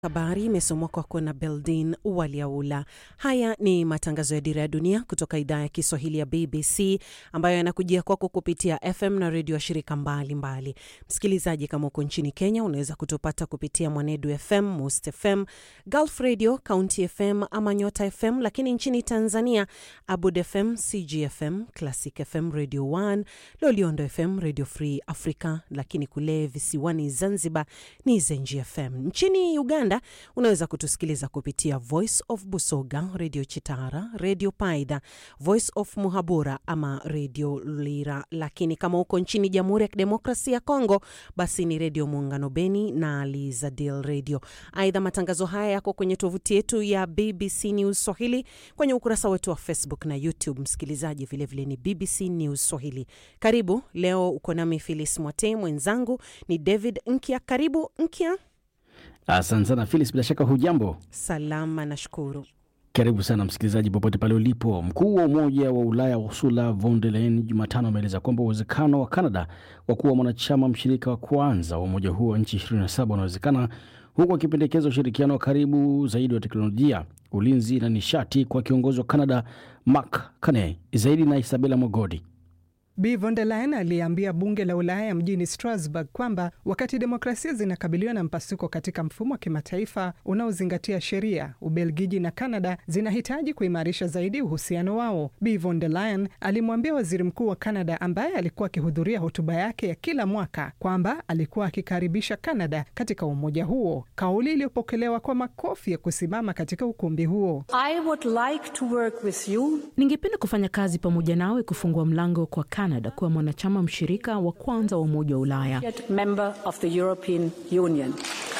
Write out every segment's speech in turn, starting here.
Habari imesomwa kwako na Beldin Waliaula. Haya ni matangazo ya Dira ya Dunia kutoka idhaa ya Kiswahili ya BBC ambayo yanakujia kwako kupitia FM na redio ya shirika mbalimbali. Msikilizaji, kama uko nchini Kenya, unaweza kutupata kupitia Mwanedu FM, Must FM, Gulf Radio, County FM ama Nyota FM, lakini nchini Tanzania Abud FM, CGFM, Classic FM, Radio 1, Loliondo FM, Radio Free Africa, lakini kule visiwani Zanzibar ni Zenji FM. Nchini Uganda unaweza kutusikiliza kupitia Voice of Busoga, Radio Chitara, Radio Paida, Voice of Muhabura ama Radio Lira. Lakini kama uko nchini Jamhuri ya Kidemokrasia ya Kongo, basi ni Radio Muungano Beni na Lizadil Radio. Aidha, matangazo haya yako kwenye tovuti yetu ya BBC News Swahili, kwenye ukurasa wetu wa Facebook na YouTube. Msikilizaji, vilevile ni BBC News Swahili. Karibu leo, uko nami Filis Mwate, mwenzangu ni David Nkia. Karibu Nkia. Asante sana Filis, bila shaka hujambo? Salama, nashukuru. Karibu sana msikilizaji, popote pale ulipo. Mkuu wa Umoja wa Ulaya Ursula von der Leyen Jumatano ameeleza kwamba uwezekano wa Canada wa kuwa mwanachama mshirika wa kwanza wa umoja huo wa nchi 27 unawezekana, huku akipendekeza ushirikiano wa karibu zaidi wa teknolojia, ulinzi na nishati kwa kiongozi wa Canada Mark Carney. Zaidi na Isabela Mogodi. Bi von der Leyen aliambia bunge la Ulaya mjini Strasbourg kwamba wakati demokrasia zinakabiliwa na mpasuko katika mfumo wa kimataifa unaozingatia sheria, Ubelgiji na Kanada zinahitaji kuimarisha zaidi uhusiano wao. Bi von der Leyen alimwambia waziri mkuu wa Kanada ambaye alikuwa akihudhuria hotuba yake ya kila mwaka kwamba alikuwa akikaribisha Kanada katika umoja huo, kauli iliyopokelewa kwa makofi ya kusimama katika ukumbi huo. I would like to work with you. Ningependa kufanya kazi pamoja nawe kufungua mlango kwa Canada kuwa mwanachama mshirika wa kwanza wa Umoja wa Ulaya. member of the European Union.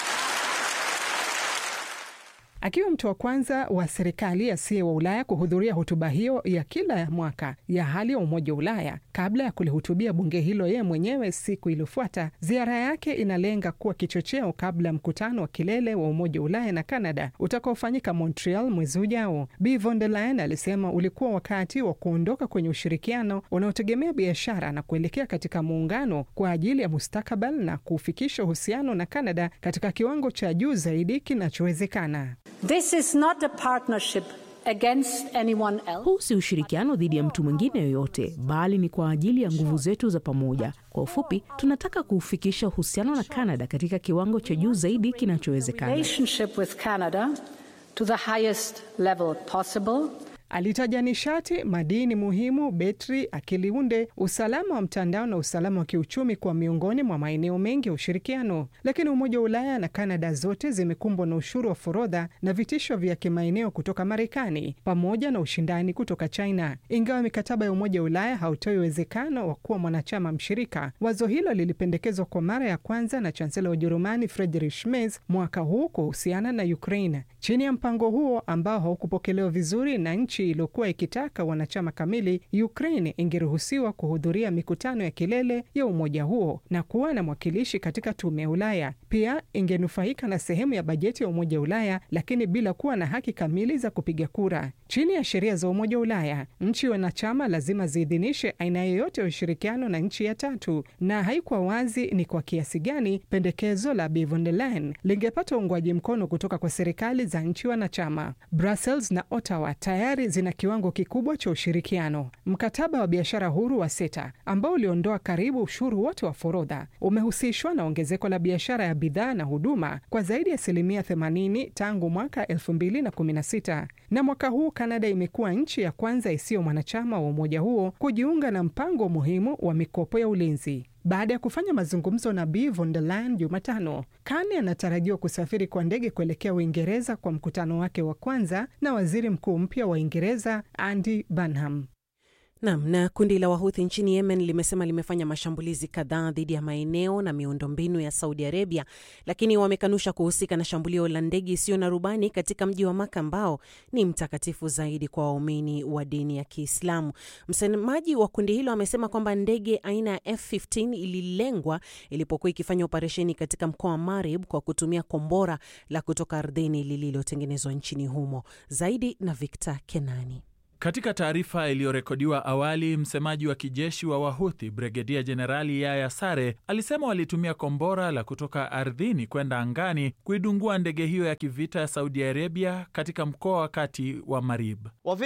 Akiwa mtu wa kwanza wa serikali asiye wa Ulaya kuhudhuria hotuba hiyo ya kila mwaka ya hali ya Umoja wa Ulaya kabla ya kulihutubia bunge hilo yeye mwenyewe siku iliyofuata, ziara yake inalenga kuwa kichocheo kabla ya mkutano wa kilele wa Umoja wa Ulaya na Canada utakaofanyika Montreal mwezi ujao. Bi von der Leyen alisema ulikuwa wakati wa kuondoka kwenye ushirikiano unaotegemea biashara na kuelekea katika muungano kwa ajili ya mustakabali na kufikisha uhusiano na Canada katika kiwango cha juu zaidi kinachowezekana. This is not a partnership against anyone else. Huu si ushirikiano dhidi ya mtu mwingine yoyote, bali ni kwa ajili ya nguvu zetu za pamoja. Kwa ufupi, tunataka kuufikisha uhusiano na Canada katika kiwango cha juu zaidi kinachowezekana. Relationship with Canada to the highest level possible. Alitaja nishati, madini muhimu, betri, akili unde, usalama wa mtandao na usalama wa kiuchumi kwa miongoni mwa maeneo mengi ya ushirikiano. Lakini Umoja wa Ulaya na Kanada zote zimekumbwa na ushuru wa forodha na vitisho vya kimaeneo kutoka Marekani pamoja na ushindani kutoka China. Ingawa mikataba ya Umoja wa Ulaya hautoi uwezekano wa kuwa mwanachama mshirika, wazo hilo lilipendekezwa kwa mara ya kwanza na chansela wa Ujerumani Friedrich Merz mwaka huu kuhusiana na Ukraine. Chini ya mpango huo ambao haukupokelewa vizuri na nchi iliyokuwa ikitaka wanachama kamili, Ukraine ingeruhusiwa kuhudhuria mikutano ya kilele ya umoja huo na kuwa na mwakilishi katika tume ya Ulaya. Pia ingenufaika na sehemu ya bajeti ya Umoja wa Ulaya, lakini bila kuwa na haki kamili za kupiga kura. Chini ya sheria za Umoja wa Ulaya, nchi wanachama lazima ziidhinishe aina yoyote ya ushirikiano na nchi ya tatu, na haikuwa wazi ni kwa kiasi gani pendekezo la Bi von der Leyen lingepata uungwaji mkono kutoka kwa serikali za nchi wanachama. Brussels na Ottawa tayari zina kiwango kikubwa cha ushirikiano. Mkataba wa biashara huru wa SETA ambao uliondoa karibu ushuru wote wa forodha umehusishwa na ongezeko la biashara ya bidhaa na huduma kwa zaidi ya asilimia 80 tangu mwaka 2016 na mwaka huu Kanada imekuwa nchi ya kwanza isiyo mwanachama wa umoja huo kujiunga na mpango muhimu wa mikopo ya ulinzi. Baada ya kufanya mazungumzo na Bi von der Leyen Jumatano, Carney anatarajiwa kusafiri kwa ndege kuelekea Uingereza kwa mkutano wake wa kwanza na waziri mkuu mpya wa Uingereza Andy Burnham. Nam na kundi la Wahuthi nchini Yemen limesema limefanya mashambulizi kadhaa dhidi ya maeneo na miundombinu ya Saudi Arabia, lakini wamekanusha kuhusika na shambulio la ndege isiyo na rubani katika mji wa Maka ambao ni mtakatifu zaidi kwa waumini wa dini ya Kiislamu. Msemaji wa kundi hilo amesema kwamba ndege aina ya F15 ililengwa ilipokuwa ikifanya operesheni katika mkoa wa Marib kwa kutumia kombora la kutoka ardhini lililotengenezwa nchini humo. Zaidi na Victor Kenani. Katika taarifa iliyorekodiwa awali, msemaji wa kijeshi wa Wahuthi Brigedia Jenerali Yaya Sare alisema walitumia kombora la kutoka ardhini kwenda angani kuidungua ndege hiyo ya kivita ya Saudi Arabia katika mkoa wa kati wa Marib.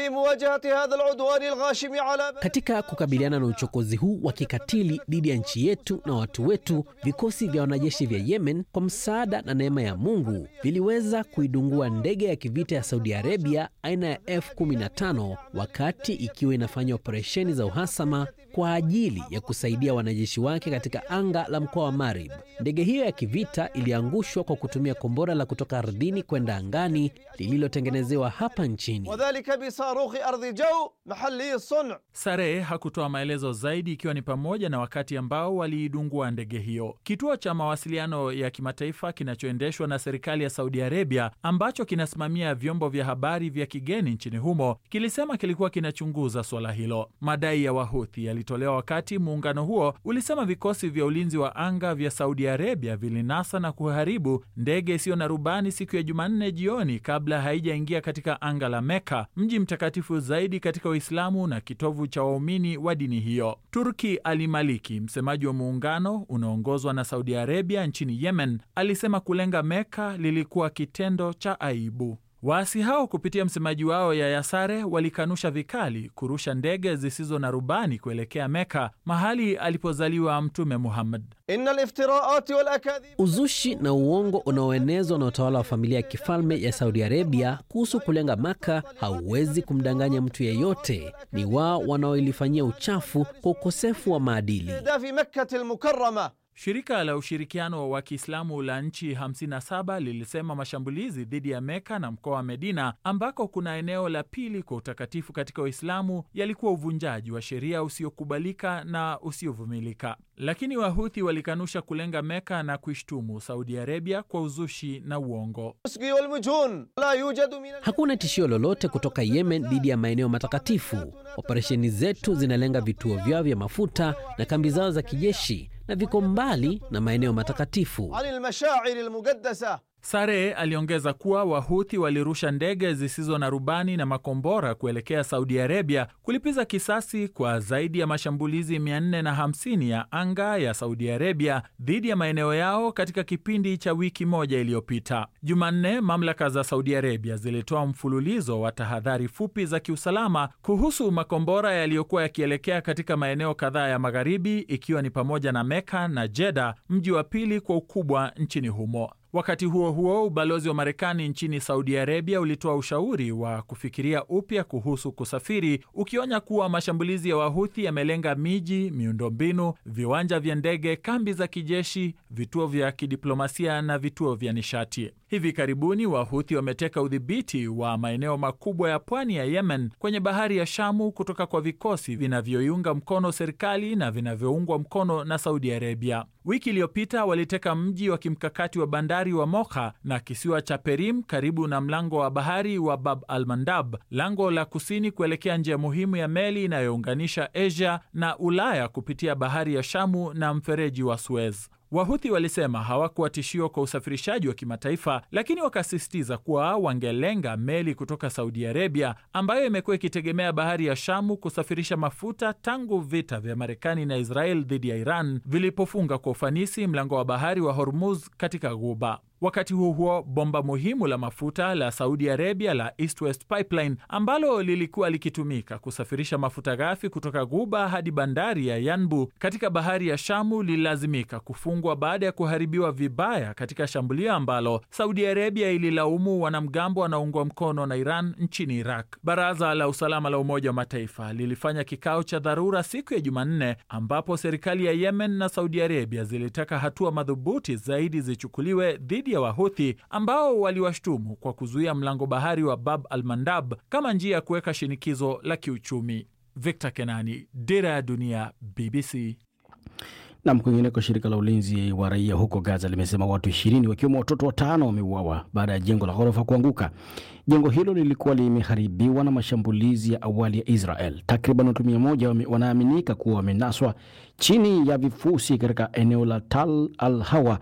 Katika kukabiliana na uchokozi huu wa kikatili dhidi ya nchi yetu na watu wetu, vikosi vya wanajeshi vya Yemen kwa msaada na neema ya Mungu viliweza kuidungua ndege ya kivita ya Saudi Arabia aina ya F15 wakati ikiwa inafanya operesheni za uhasama kwa ajili ya kusaidia wanajeshi wake katika anga la mkoa wa Marib. Ndege hiyo ya kivita iliangushwa kwa kutumia kombora la kutoka ardhini kwenda angani lililotengenezewa hapa nchini. Sare hakutoa maelezo zaidi, ikiwa ni pamoja na wakati ambao waliidungua ndege hiyo. Kituo cha mawasiliano ya kimataifa kinachoendeshwa na serikali ya Saudi Arabia, ambacho kinasimamia vyombo vya habari vya kigeni nchini humo, kilisema kilikuwa kinachunguza suala hilo. Madai ya Wahuthi yalitolewa wakati muungano huo ulisema vikosi vya ulinzi wa anga vya Saudi Arabia vilinasa na kuharibu ndege isiyo na rubani siku ya Jumanne jioni kabla haijaingia katika anga la Meka, mji mtakatifu zaidi katika Uislamu na kitovu cha waumini wa dini hiyo. Turki Ali Maliki, msemaji wa muungano unaoongozwa na Saudi Arabia nchini Yemen, alisema kulenga Meka lilikuwa kitendo cha aibu. Waasi hao kupitia msemaji wao Yahya Sare walikanusha vikali kurusha ndege zisizo na rubani kuelekea Meka, mahali alipozaliwa Mtume Muhammad. Uzushi na uongo unaoenezwa na utawala wa familia ya kifalme ya Saudi Arabia kuhusu kulenga Maka hauwezi kumdanganya mtu yeyote. Ni wao wanaoilifanyia uchafu kwa ukosefu wa maadili. Shirika la ushirikiano wa Kiislamu la nchi 57 lilisema mashambulizi dhidi ya Meka na mkoa wa Medina, ambako kuna eneo la pili kwa utakatifu katika Uislamu, yalikuwa uvunjaji wa sheria usiokubalika na usiovumilika. Lakini Wahuthi walikanusha kulenga Meka na kuishtumu Saudi Arabia kwa uzushi na uongo. Hakuna tishio lolote kutoka Yemen dhidi ya maeneo matakatifu. Operesheni zetu zinalenga vituo vyao vya mafuta na kambi zao za kijeshi na viko mbali na maeneo matakatifu. Sare aliongeza kuwa Wahuthi walirusha ndege zisizo na rubani na makombora kuelekea Saudi Arabia kulipiza kisasi kwa zaidi ya mashambulizi 450 ya anga ya Saudi Arabia dhidi ya maeneo yao katika kipindi cha wiki moja iliyopita. Jumanne, mamlaka za Saudi Arabia zilitoa mfululizo wa tahadhari fupi za kiusalama kuhusu makombora yaliyokuwa yakielekea katika maeneo kadhaa ya magharibi, ikiwa ni pamoja na Meka na Jeda, mji wa pili kwa ukubwa nchini humo. Wakati huo huo, ubalozi wa Marekani nchini Saudi Arabia ulitoa ushauri wa kufikiria upya kuhusu kusafiri, ukionya kuwa mashambulizi ya Wahuthi yamelenga miji, miundombinu, viwanja vya ndege, kambi za kijeshi, vituo vya kidiplomasia na vituo vya nishati. Hivi karibuni Wahuthi wameteka udhibiti wa maeneo makubwa ya pwani ya Yemen kwenye bahari ya Shamu kutoka kwa vikosi vinavyoiunga mkono serikali na vinavyoungwa mkono na Saudi Arabia. Wiki iliyopita waliteka mji wa kimkakati wa bandari wa Moka na kisiwa cha Perim karibu na mlango wa bahari wa Bab al Mandab, lango la kusini kuelekea njia muhimu ya meli inayounganisha Asia na Ulaya kupitia bahari ya Shamu na mfereji wa Suez. Wahuthi walisema hawakuwa tishio kwa usafirishaji wa kimataifa, lakini wakasisitiza kuwa wangelenga meli kutoka Saudi Arabia ambayo imekuwa ikitegemea bahari ya Shamu kusafirisha mafuta tangu vita vya Marekani na Israel dhidi ya Iran vilipofunga kwa ufanisi mlango wa bahari wa Hormuz katika Ghuba. Wakati huo huo, bomba muhimu la mafuta la Saudi Arabia la East West Pipeline ambalo lilikuwa likitumika kusafirisha mafuta ghafi kutoka Ghuba hadi bandari ya Yanbu katika bahari ya Shamu lililazimika kufungwa baada ya kuharibiwa vibaya katika shambulio ambalo Saudi Arabia ililaumu wanamgambo wanaoungwa mkono na Iran nchini Iraq. Baraza la Usalama la Umoja wa Mataifa lilifanya kikao cha dharura siku ya Jumanne ambapo serikali ya Yemen na Saudi Arabia zilitaka hatua madhubuti zaidi zichukuliwe dhidi ya Wahuthi ambao waliwashtumu kwa kuzuia mlango bahari wa Bab al Mandab kama njia ya kuweka shinikizo la kiuchumi. Victor Kenani, Dira ya Dunia, BBC. Nam, kwingineko, shirika la ulinzi wa raia huko Gaza limesema watu ishirini wakiwemo watoto watano wameuawa baada ya jengo la ghorofa kuanguka. Jengo hilo lilikuwa limeharibiwa na mashambulizi ya awali ya Israel. Takriban watu mia moja wanaaminika kuwa wamenaswa chini ya vifusi katika eneo la Tal al Hawa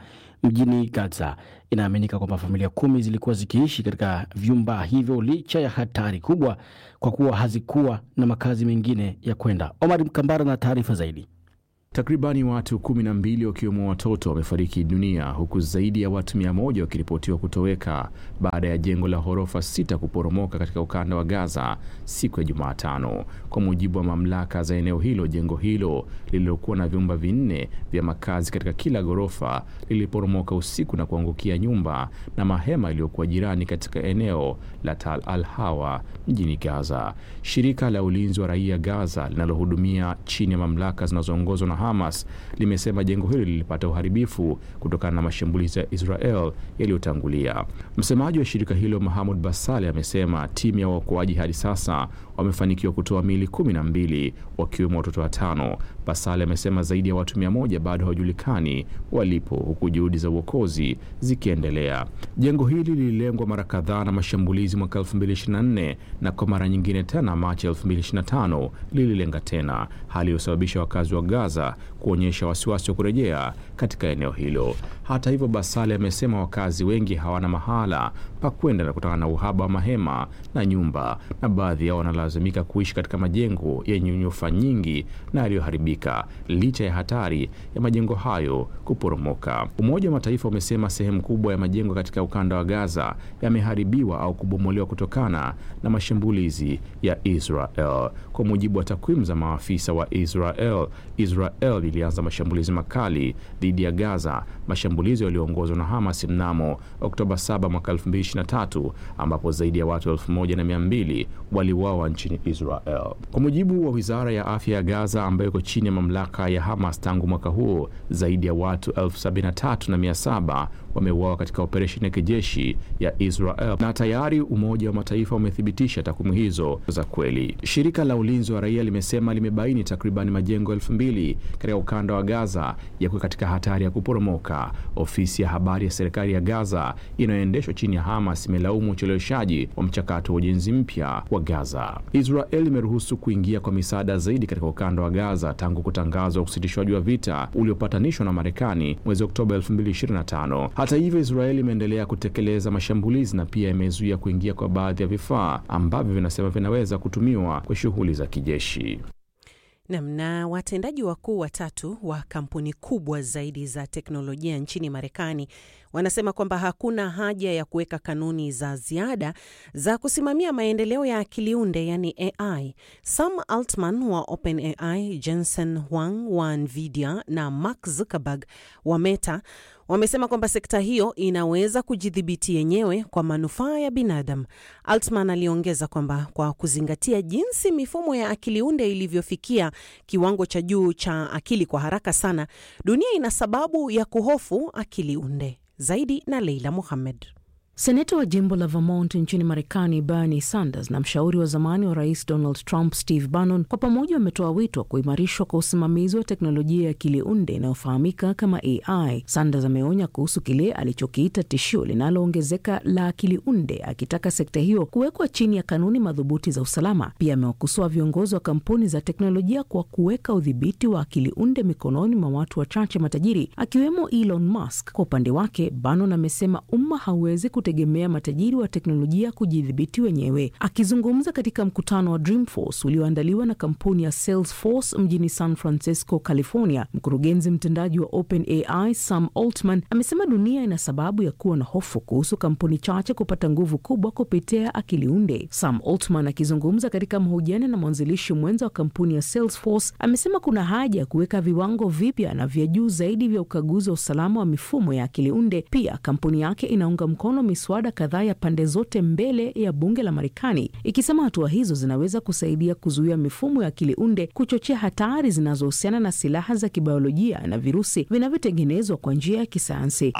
mjini Gaza. Inaaminika kwamba familia kumi zilikuwa zikiishi katika vyumba hivyo licha ya hatari kubwa, kwa kuwa hazikuwa na makazi mengine ya kwenda. Omar Mkambara na taarifa zaidi. Takribani watu kumi na mbili wakiwemo watoto wamefariki dunia huku zaidi ya watu mia moja wakiripotiwa kutoweka baada ya jengo la ghorofa sita kuporomoka katika ukanda wa Gaza siku ya Jumatano. Kwa mujibu wa mamlaka za eneo hilo, jengo hilo lililokuwa na vyumba vinne vya makazi katika kila ghorofa liliporomoka usiku na kuangukia nyumba na mahema iliyokuwa jirani katika eneo la Tal Al Hawa mjini Gaza. Shirika la ulinzi wa raia Gaza linalohudumia chini ya mamlaka zinazoongozwa na Hamas limesema jengo hilo lilipata uharibifu kutokana na mashambulizi ya Israel yaliyotangulia. Msemaji wa shirika hilo Mahamud Basale amesema timu ya waokoaji hadi sasa wamefanikiwa kutoa miili kumi na mbili wakiwemo watoto watano. Basale amesema zaidi ya watu mia moja bado hawajulikani walipo huku juhudi za uokozi zikiendelea. Jengo hili lililengwa mara kadhaa na mashambulizi mwaka 2024 na kwa mara nyingine tena Machi 2025 lililenga tena, hali iliyosababisha wakazi wa Gaza kuonyesha wasiwasi wa kurejea katika eneo hilo. Hata hivyo, Basale amesema wakazi wengi hawana mahala pa kwenda na kutokana na uhaba wa mahema na nyumba, na baadhi yao wanalazimika kuishi katika majengo yenye nyufa nyingi na yaliyoharibika licha ya hatari ya majengo hayo kuporomoka. Umoja wa Mataifa umesema sehemu kubwa ya majengo katika ukanda wa Gaza yameharibiwa au kubomolewa kutokana na mashambulizi ya Israel. Kwa mujibu wa takwimu za maafisa wa Israel, Israel ilianza mashambulizi makali dhidi ya Gaza, mashambulizi yaliyoongozwa na Hamas mnamo Oktoba 7 mwaka 2023 ambapo zaidi ya watu 1200 waliuawa nchini Israel. Kwa mujibu wa wizara ya afya ya Gaza ambayo iko chini ya mamlaka ya Hamas, tangu mwaka huo zaidi ya watu 73,700 wameuawa katika operesheni ya kijeshi ya Israel, na tayari Umoja wa Mataifa umethibitisha takwimu hizo za kweli. Shirika la ulinzi wa raia limesema limebaini takribani majengo elfu mbili katika ukanda wa Gaza yako katika hatari ya kuporomoka. Ofisi ya habari ya serikali ya Gaza inayoendeshwa chini ya Hamas imelaumu ucheleweshaji wa mchakato wa ujenzi mpya wa Gaza. Israel imeruhusu kuingia kwa misaada zaidi katika ukanda wa Gaza tangu kutangazwa usitishwaji wa vita uliopatanishwa na Marekani mwezi Oktoba 2025. Hata hivyo, Israeli imeendelea kutekeleza mashambulizi na pia imezuia kuingia kwa baadhi ya vifaa ambavyo vinasema vinaweza kutumiwa kwa shughuli za kijeshi. Namna watendaji wakuu watatu wa kampuni kubwa zaidi za teknolojia nchini Marekani wanasema kwamba hakuna haja ya kuweka kanuni za ziada za kusimamia maendeleo ya akili unde yani AI. Sam Altman wa OpenAI, Jensen Huang wa Nvidia na Mark Zuckerberg wa Meta wamesema kwamba sekta hiyo inaweza kujidhibiti yenyewe kwa manufaa ya binadamu. Altman aliongeza kwamba kwa kuzingatia jinsi mifumo ya akili unde ilivyofikia kiwango cha juu cha akili kwa haraka sana, dunia ina sababu ya kuhofu akili unde. Zaidi na Leila Muhammed. Seneta wa jimbo la Vermont nchini Marekani, Bernie Sanders na mshauri wa zamani wa rais Donald Trump, Steve Bannon, kwa pamoja wametoa wito wa kuimarishwa kwa usimamizi wa teknolojia ya akili unde inayofahamika kama AI. Sanders ameonya kuhusu kile alichokiita tishio linaloongezeka la akili unde, akitaka sekta hiyo kuwekwa chini ya kanuni madhubuti za usalama. Pia amewakosoa viongozi wa kampuni za teknolojia kwa kuweka udhibiti wa akili unde mikononi mwa watu wachache matajiri, akiwemo Elon Musk. Kwa upande wake, Bannon amesema umma hauwezi tegemea matajiri wa teknolojia kujidhibiti wenyewe. Akizungumza katika mkutano wa Dreamforce ulioandaliwa na kampuni ya Salesforce mjini San Francisco, California, mkurugenzi mtendaji wa OpenAI Sam Altman amesema dunia ina sababu ya kuwa na hofu kuhusu kampuni chache kupata nguvu kubwa kupitia akili unde. Sam Altman akizungumza katika mahojiano na mwanzilishi mwenza wa kampuni ya Salesforce amesema kuna haja ya kuweka viwango vipya na vya juu zaidi vya ukaguzi wa usalama wa mifumo ya akili unde. Pia kampuni yake inaunga mkono miswada kadhaa ya pande zote mbele ya bunge la Marekani, ikisema hatua hizo zinaweza kusaidia kuzuia mifumo ya akili unde kuchochea hatari zinazohusiana na silaha za kibiolojia na virusi vinavyotengenezwa kwa njia ya kisayansi.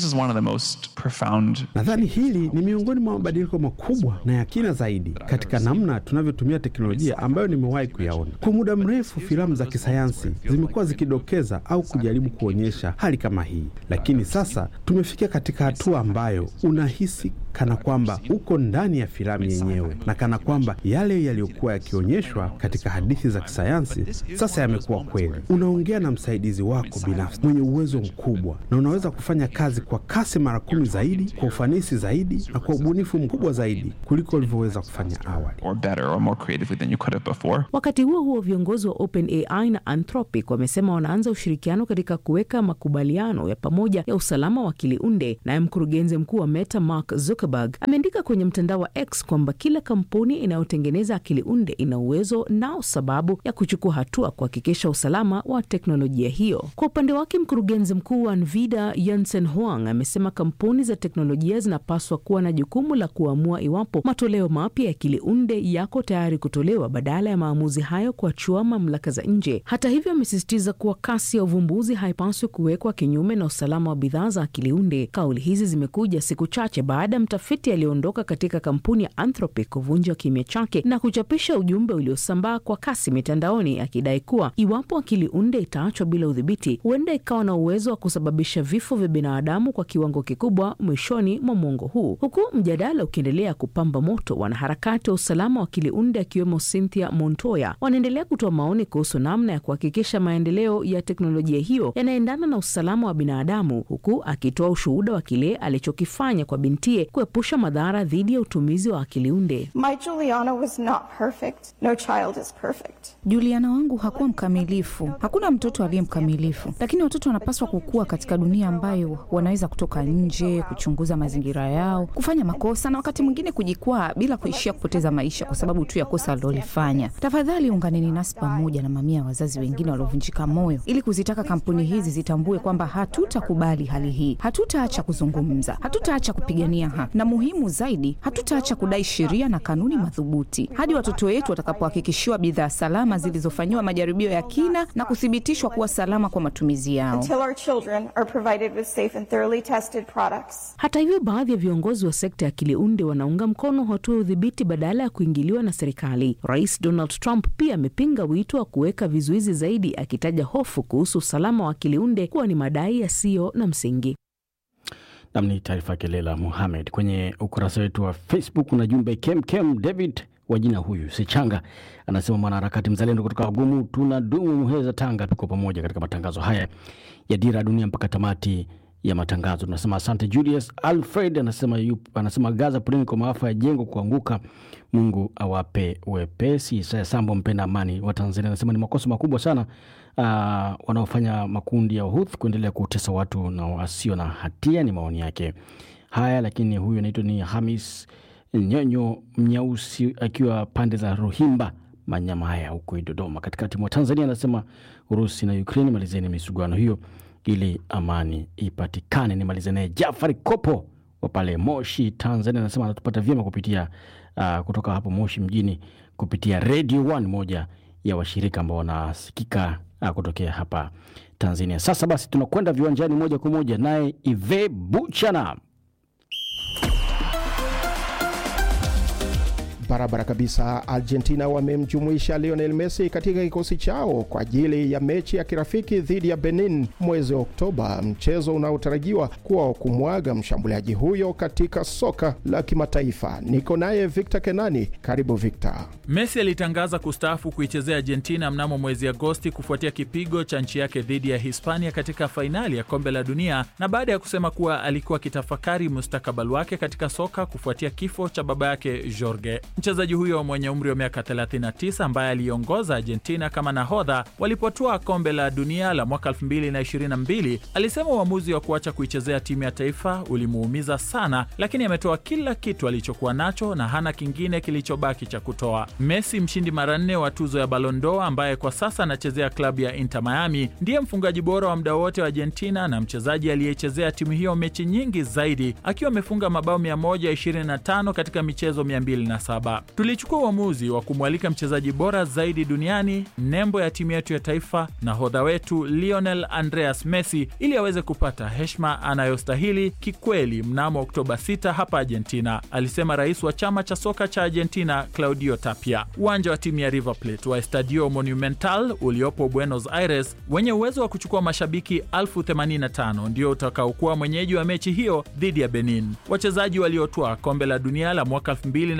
Profound... nadhani hili ni miongoni mwa mabadiliko makubwa na ya kina zaidi katika namna tunavyotumia teknolojia ambayo nimewahi kuyaona. Kwa muda mrefu, filamu za kisayansi zimekuwa zikidokeza au kujaribu kuonyesha hali kama hii, lakini sasa tumefikia katika hatua ambayo unahisi kana kwamba uko ndani ya filamu yenyewe na kana kwamba yale yaliyokuwa yakionyeshwa katika hadithi za kisayansi sasa yamekuwa kweli. Unaongea na msaidizi wako binafsi mwenye uwezo mkubwa, na unaweza kufanya kazi kwa kasi mara kumi zaidi, kwa ufanisi zaidi, na kwa ubunifu mkubwa zaidi kuliko ulivyoweza kufanya awali. Wakati huo huo, viongozi wa OpenAI na Anthropic wamesema wanaanza ushirikiano katika kuweka makubaliano ya pamoja ya usalama wa akili unde. Naye mkurugenzi mkuu wa Meta Mark Zuckerberg ameandika kwenye mtandao wa X kwamba kila kampuni inayotengeneza akili unde ina uwezo nao sababu ya kuchukua hatua kuhakikisha usalama wa teknolojia hiyo. Kwa upande wake, mkurugenzi mkuu wa Nvidia Jensen Huang amesema kampuni za teknolojia zinapaswa kuwa na jukumu la kuamua iwapo matoleo mapya ya akili unde yako tayari kutolewa badala ya maamuzi hayo kuachua mamlaka za nje. Hata hivyo, amesisitiza kuwa kasi ya uvumbuzi haipaswi kuwekwa kinyume na usalama wa bidhaa za akili unde. Kauli hizi zimekuja siku chache baada ya mtafiti aliyeondoka katika kampuni ya Anthropic kuvunja kimya chake na kuchapisha ujumbe uliosambaa kwa kasi mitandaoni akidai kuwa iwapo akili unde itaachwa bila udhibiti, huenda ikawa na uwezo wa kusababisha vifo vya binadamu kwa kiwango kikubwa mwishoni mwa mwongo huu. Huku mjadala ukiendelea kupamba moto, wanaharakati wa usalama wa akili unde akiwemo Cynthia Montoya wanaendelea kutoa maoni kuhusu namna ya kuhakikisha maendeleo ya teknolojia hiyo yanaendana na usalama wa binadamu, huku akitoa ushuhuda wa kile alichokifanya kwa bintie kuepusha madhara dhidi ya utumizi wa akili unde. My Juliana was not perfect. No child is perfect. Juliana wangu hakuwa mkamilifu. Hakuna mtoto aliye mkamilifu, lakini watoto wanapaswa kukua katika dunia ambayo wanaweza kutoka nje, kuchunguza mazingira yao, kufanya makosa na wakati mwingine kujikwaa bila kuishia kupoteza maisha kwa sababu tu ya kosa alilolifanya. Tafadhali unganeni nasi pamoja na mamia ya wazazi wengine waliovunjika moyo ili kuzitaka kampuni hizi zitambue kwamba hatutakubali hali hii, hatutaacha kuzungumza, hatutaacha kupigania haki, na muhimu zaidi, hatutaacha kudai sheria na kanuni madhubuti hadi watoto wetu watakapohakikishiwa bidhaa salama zilizofanyiwa majaribio ya kina na kuthibitishwa kuwa salama kwa matumizi yao. Until our children are provided with safe and thoroughly tested products. Hata hivyo, baadhi ya viongozi wa sekta ya akili unde wanaunga mkono hatua ya udhibiti badala ya kuingiliwa na serikali. Rais Donald Trump pia amepinga wito wa kuweka vizuizi zaidi, akitaja hofu kuhusu usalama wa akili unde kuwa ni madai yasiyo na msingi. Nam ni taarifa yake Leila Muhamed. Kwenye ukurasa wetu wa Facebook kuna jumbe kemkem. David wa jina huyu Sichanga anasema mwanaharakati mzalendo kutoka Wagumu, tuna dumu Muheza, Tanga, tuko pamoja katika matangazo haya ya Dira ya Dunia mpaka tamati ya matangazo. Tunasema asante. Julius Alfred anasema, yup, anasema Gaza, poleni kwa maafa ya jengo kuanguka, Mungu awape wepesi. Isaya Sambo, mpenda amani wa Tanzania, anasema ni makosa makubwa sana uh, wanaofanya makundi ya Houthi kuendelea kutesa watu na wasio na hatia. Ni maoni yake haya, lakini huyu anaitwa ni Hamis Nyonyo Mnyausi akiwa pande za Ruhimba Manyama haya huko Dodoma, katikati mwa Tanzania, anasema Urusi na Ukraini, malizeni misuguano hiyo ili amani ipatikane. Nimalize naye Jafari Kopo wa pale Moshi, Tanzania, anasema anatupata vyema kupitia uh, kutoka hapo Moshi mjini kupitia Radio One, moja ya washirika ambao wanasikika uh, kutokea hapa Tanzania. Sasa basi tunakwenda viwanjani moja kwa moja naye Ive Buchana. Barabara kabisa. Argentina wamemjumuisha Lionel Messi katika kikosi chao kwa ajili ya mechi ya kirafiki dhidi ya Benin mwezi wa Oktoba, mchezo unaotarajiwa kuwa wa kumwaga mshambuliaji huyo katika soka la kimataifa. Niko naye Victor Kenani. Karibu Victor. Messi alitangaza kustaafu kuichezea Argentina mnamo mwezi Agosti kufuatia kipigo cha nchi yake dhidi ya Hispania katika fainali ya kombe la dunia na baada ya kusema kuwa alikuwa akitafakari mustakabali wake katika soka kufuatia kifo cha baba yake Jorge. Mchezaji huyo mwenye umri wa miaka 39 ambaye aliongoza Argentina kama nahodha walipotwaa kombe la dunia la mwaka 2022 alisema uamuzi wa kuacha kuichezea timu ya taifa ulimuumiza sana, lakini ametoa kila kitu alichokuwa nacho na hana kingine kilichobaki cha kutoa. Messi, mshindi mara nne wa tuzo ya Ballon d'Or, ambaye kwa sasa anachezea klabu ya Inter Miami, ndiye mfungaji bora wa muda wote wa Argentina na mchezaji aliyechezea timu hiyo mechi nyingi zaidi akiwa amefunga mabao 125 katika michezo 207. FIFA. Tulichukua uamuzi wa kumwalika mchezaji bora zaidi duniani, nembo ya timu yetu ya taifa, nahodha wetu Lionel Andreas Messi, ili aweze kupata heshima anayostahili kikweli mnamo Oktoba 6 hapa Argentina, alisema rais wa chama cha soka cha Argentina Claudio Tapia. Uwanja wa timu ya River Plate wa Estadio Monumental uliopo Buenos Aires wenye uwezo wa kuchukua mashabiki elfu 85 ndio utakaokuwa mwenyeji wa mechi hiyo dhidi ya Benin. Wachezaji waliotwaa kombe la dunia la mwaka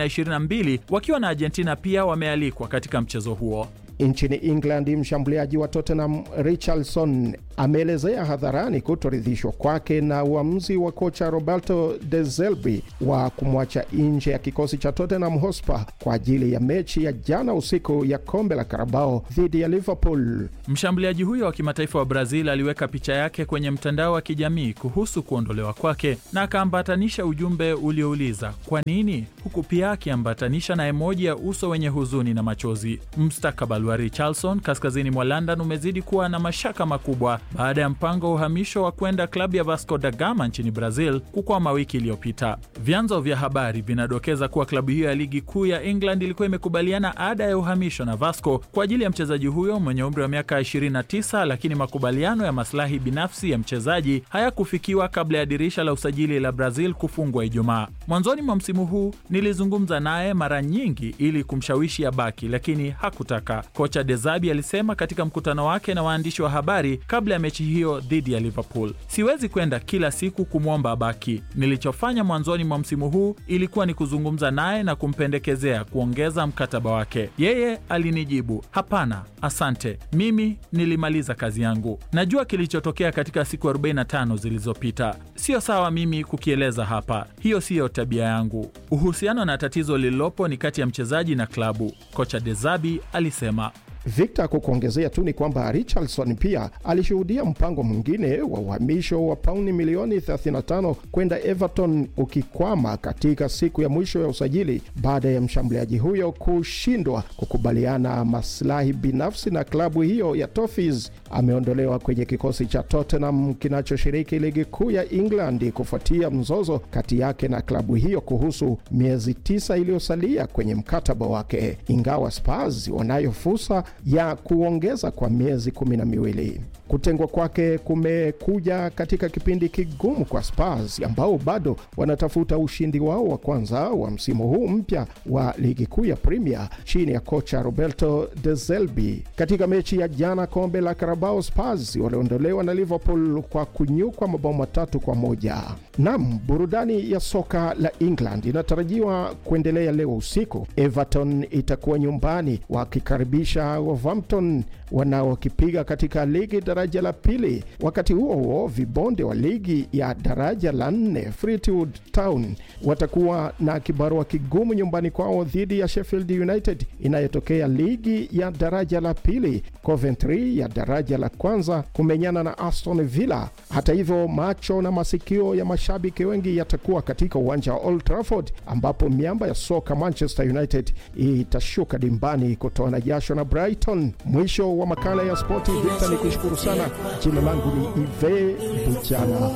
2022 wakiwa na Argentina pia wamealikwa katika mchezo huo. Nchini England, mshambuliaji wa Tottenham Richarlison ameelezea hadharani kutoridhishwa kwake na uamuzi wa kocha Roberto De Zerbi wa kumwacha nje ya kikosi cha Tottenham Hotspur kwa ajili ya mechi ya jana usiku ya kombe la Carabao dhidi ya Liverpool. Mshambuliaji huyo wa kimataifa wa Brazil aliweka picha yake kwenye mtandao wa kijamii kuhusu kuondolewa kwake na akaambatanisha ujumbe uliouliza kwa nini, huku pia akiambatanisha na emoji ya uso wenye huzuni na machozi. Mustakabali wa Richarlison kaskazini mwa London umezidi kuwa na mashaka makubwa baada ya mpango wa uhamisho wa kwenda klabu ya Vasco da Gama nchini Brazil kukwama wiki iliyopita. Vyanzo vya habari vinadokeza kuwa klabu hiyo ya ligi kuu ya England ilikuwa imekubaliana ada ya uhamisho na Vasco kwa ajili ya mchezaji huyo mwenye umri wa miaka 29, lakini makubaliano ya maslahi binafsi ya mchezaji hayakufikiwa kabla ya dirisha la usajili la Brazil kufungwa Ijumaa. Mwanzoni mwa msimu huu nilizungumza naye mara nyingi ili kumshawishi abaki, lakini hakutaka. Kocha De Zerbi alisema katika mkutano wake na waandishi wa habari kabla ya mechi hiyo dhidi ya Liverpool, siwezi kwenda kila siku kumwomba abaki. Nilichofanya mwanzoni mwa msimu huu ilikuwa ni kuzungumza naye na kumpendekezea kuongeza mkataba wake. Yeye alinijibu hapana, asante, mimi nilimaliza kazi yangu. Najua kilichotokea katika siku 45 zilizopita, sio sawa mimi kukieleza hapa, hiyo siyo tabia yangu. Uhusiano na tatizo lililopo ni kati ya mchezaji na klabu, kocha De Zerbi alisema. Victor kukuongezea tu ni kwamba Richardson pia alishuhudia mpango mwingine wa uhamisho wa pauni milioni 35 kwenda Everton ukikwama katika siku ya mwisho ya usajili baada ya mshambuliaji huyo kushindwa kukubaliana maslahi binafsi na klabu hiyo ya Toffees. Ameondolewa kwenye kikosi cha Tottenham kinachoshiriki ligi kuu ya England kufuatia mzozo kati yake na klabu hiyo kuhusu miezi tisa iliyosalia kwenye mkataba wake, ingawa Spurs wanayo fursa ya kuongeza kwa miezi kumi na miwili. Kutengwa kwake kumekuja katika kipindi kigumu kwa Spurs ambao bado wanatafuta ushindi wao wa kwanza wa msimu huu mpya wa ligi kuu ya Premier chini ya kocha Roberto De Zerbi. Katika mechi ya jana kombe la Carabao, Spurs waliondolewa na Liverpool kwa kunyukwa mabao matatu kwa moja. Nam, burudani ya soka la England inatarajiwa kuendelea leo usiku. Everton itakuwa nyumbani wakikaribisha Wolverhampton wanaokipiga katika ligi daraja la pili. Wakati huo huo, vibonde wa ligi ya daraja la nne Fleetwood Town watakuwa na kibarua kigumu nyumbani kwao dhidi ya Sheffield United inayotokea ligi ya daraja la pili. Coventry ya daraja la kwanza kumenyana na Aston Villa. Hata hivyo, macho na masikio ya mashabiki wengi yatakuwa katika uwanja wa Old Trafford ambapo miamba ya soka Manchester United itashuka dimbani kutoana jasho na Brighton. Mwisho wa makala ya spoti. Victor, ni kushukuru sana. Jina langu ni Ive Buchana.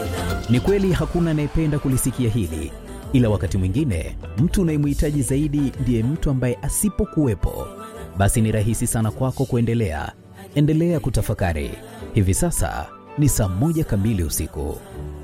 Ni kweli hakuna anayependa kulisikia hili, ila wakati mwingine mtu unayemhitaji zaidi ndiye mtu ambaye asipokuwepo, basi ni rahisi sana kwako kuendelea. Endelea kutafakari. Hivi sasa ni saa moja kamili usiku.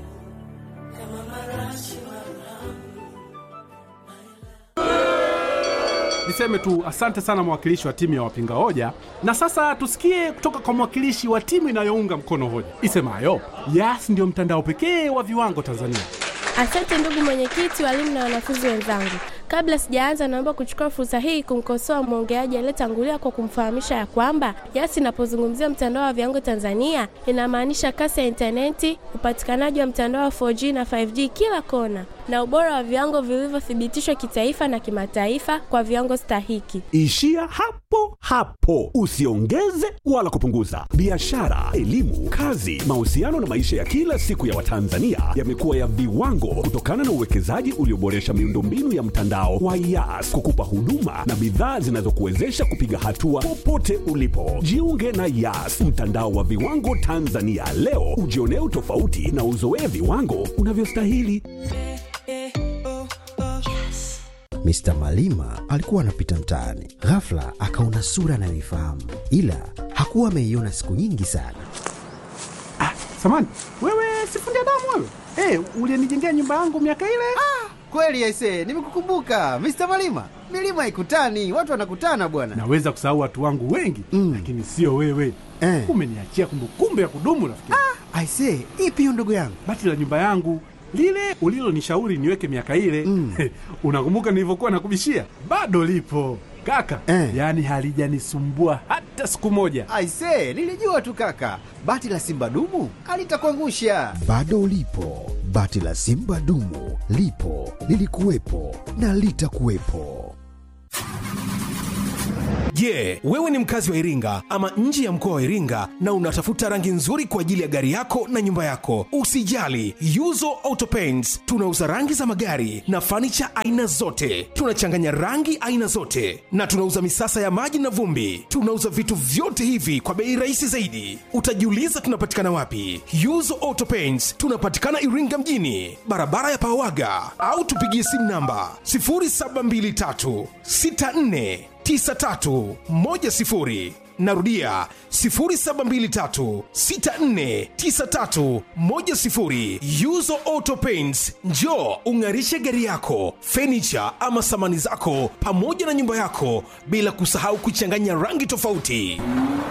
Niseme tu asante sana mwakilishi wa timu ya wapinga hoja, na sasa tusikie kutoka kwa mwakilishi wa timu inayounga mkono hoja isemayo Yas ndiyo mtandao pekee wa viwango Tanzania. Asante ndugu mwenyekiti, walimu na wanafunzi wenzangu. Kabla sijaanza, naomba kuchukua fursa hii kumkosoa mwongeaji aliyetangulia kwa kumfahamisha ya kwamba Yas inapozungumzia mtandao wa viwango Tanzania inamaanisha kasi ya intaneti, upatikanaji wa mtandao wa 4G na 5G kila kona, na ubora wa viwango vilivyothibitishwa kitaifa na kimataifa kwa viwango stahiki. Ishia hapo hapo, usiongeze wala kupunguza. Biashara, elimu, kazi, mahusiano na maisha ya kila siku ya Watanzania yamekuwa ya viwango kutokana na uwekezaji ulioboresha miundombinu ya mtandao wa Yas kukupa huduma na bidhaa zinazokuwezesha kupiga hatua popote ulipo. Jiunge na Yas, mtandao wa viwango Tanzania leo, ujionee utofauti na uzoee viwango unavyostahili. Mr. Malima alikuwa anapita mtaani, ghafla akaona sura anayoifahamu, ila hakuwa ameiona siku nyingi sana. Samani, wewe sifundi damu wewe? Eh, ulinijengea nyumba yangu miaka ile? Ah, kweli aise, nimekukumbuka Mr. Malima. Milima haikutani, watu wanakutana bwana. Naweza kusahau watu wangu wengi mm. lakini sio wewe eh. Umeniachia kumbukumbu ya kudumu rafiki. Ah, aise, ipi hiyo ndugu yangu? Bati la nyumba yangu lile ulilonishauri niweke miaka ile mm. unakumbuka nilivyokuwa nakubishia? Bado lipo kaka eh. Yaani halijanisumbua hata siku moja. Aise, nilijua tu kaka, bati la simba dumu alitakuangusha. Bado lipo bati la simba dumu, lipo lilikuwepo na litakuwepo. Je, yeah, wewe ni mkazi wa Iringa ama nje ya mkoa wa Iringa na unatafuta rangi nzuri kwa ajili ya gari yako na nyumba yako? Usijali, Yuzo Auto Paints tunauza rangi za magari na fanicha aina zote. Tunachanganya rangi aina zote na tunauza misasa ya maji na vumbi. Tunauza vitu vyote hivi kwa bei rahisi zaidi. Utajiuliza tunapatikana wapi? Yuzo Auto Paints tunapatikana Iringa mjini, barabara ya Pawaga, au tupigie simu namba 0723 64 9310 narudia 0723649310 yuzo auto paints njo ung'arishe gari yako fenicha ama samani zako pamoja na nyumba yako bila kusahau kuchanganya rangi tofauti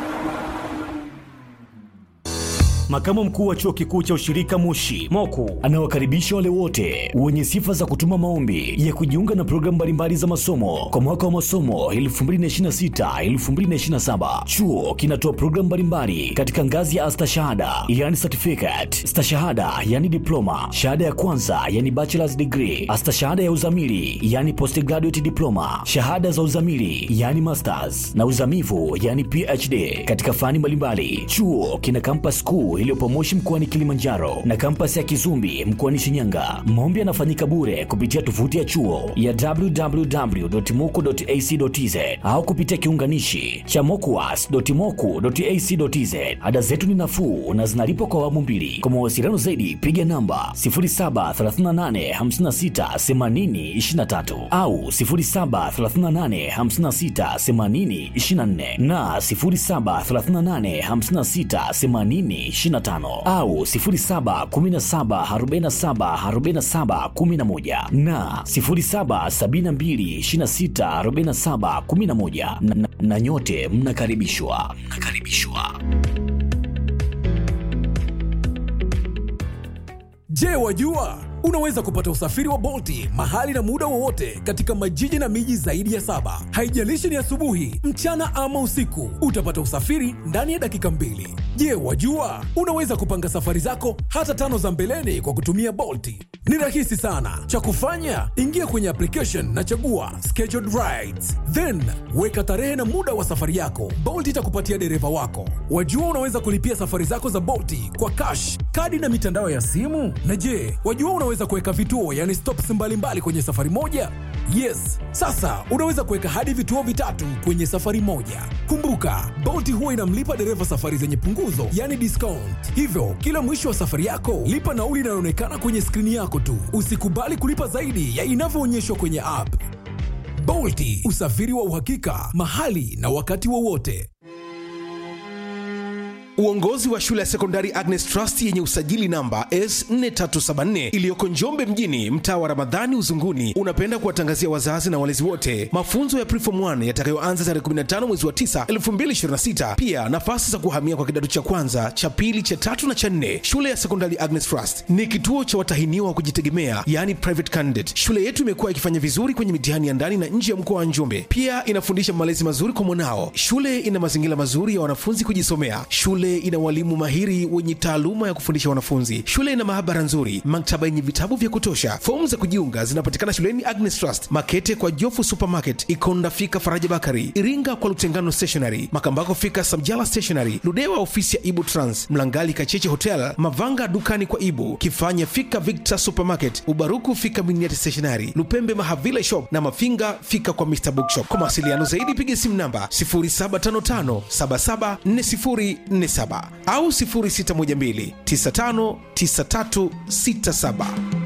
Makamu mkuu wa chuo kikuu cha ushirika Moshi Moku anawakaribisha wale wote wenye sifa za kutuma maombi ya kujiunga na programu mbalimbali za masomo kwa mwaka wa masomo 2026-2027. Chuo kinatoa programu mbalimbali katika ngazi ya astashahada, yani certificate, stashahada, yani diploma, shahada ya kwanza, yani bachelor's degree, astashahada ya uzamili, yani postgraduate diploma, shahada za uzamili, yani masters na uzamivu, yani PhD katika fani mbalimbali. Chuo kina campus kuu iliyopo Moshi mkoani Kilimanjaro na kampasi ya Kizumbi mkoani Shinyanga. Maombi yanafanyika bure kupitia tovuti ya chuo ya www.moku.ac.tz au kupitia kiunganishi cha mokuas.moku.ac.tz. Ada zetu ni nafuu na zinalipwa kwa awamu mbili. Kwa mawasiliano zaidi, piga namba 0738568023 au 0738568024 na 07385680 25 au 0717474711 na 0772264711 na, na, na nyote mnakaribishwa mnakaribishwa. Je, wajua unaweza kupata usafiri wa Bolti mahali na muda wowote katika majiji na miji zaidi ya saba. Haijalishi ni asubuhi, mchana ama usiku, utapata usafiri ndani ya dakika mbili. Je, wajua unaweza kupanga safari zako hata tano za mbeleni kwa kutumia Bolti? Ni rahisi sana. Cha kufanya, ingia kwenye application na chagua scheduled rides, then weka tarehe na muda wa safari yako. Bolt itakupatia dereva wako. Wajua unaweza kulipia safari zako za Bolti kwa cash, kadi na mitandao ya simu. Na je, wajua unaweza kuweka vituo, yani stops mbalimbali mbali kwenye safari moja? Yes, sasa unaweza kuweka hadi vituo vitatu kwenye safari moja. Kumbuka, Bolt huwa inamlipa dereva safari zenye punguzo, yani discount. Hivyo kila mwisho wa safari yako lipa nauli inayoonekana kwenye skrini yako tu. Usikubali kulipa zaidi ya inavyoonyeshwa kwenye app. Bolti, usafiri wa uhakika mahali na wakati wowote. Uongozi wa shule ya sekondari Agnes Trust yenye usajili namba S4374 iliyoko Njombe mjini, mtaa wa Ramadhani Uzunguni, unapenda kuwatangazia wazazi na walezi wote mafunzo ya Preform 1 yatakayoanza tarehe 15 mwezi wa 9 2026. Pia nafasi za kuhamia kwa kidato cha kwanza, cha pili, cha tatu na cha nne. Shule ya sekondari Agnes Trust ni kituo cha watahiniwa wa kujitegemea, yani private candidate. Shule yetu imekuwa ikifanya vizuri kwenye mitihani ya ndani na nje ya mkoa wa Njombe. Pia inafundisha malezi mazuri kwa mwanao. Shule ina mazingira mazuri ya wanafunzi kujisomea. Shule ina walimu mahiri wenye taaluma ya kufundisha wanafunzi. Shule ina maabara nzuri, maktaba yenye vitabu vya kutosha. Fomu za kujiunga zinapatikana shuleni Agnes Trust, Makete kwa Jofu Supermarket, Ikonda fika Faraja Bakari, Iringa kwa Lutengano Stationery, Makambako fika Samjala Stationery, Ludewa ofisi ya Ibu Trans, Mlangali Kacheche Hotel, Mavanga dukani kwa Ibu, Kifanya fika Victor Supermarket, Ubaruku fika Miniati Stationery, Lupembe Mahavile Shop na Mafinga fika kwa Mr Bookshop. Kwa mawasiliano zaidi piga simu namba 0755774047 au 0612959367.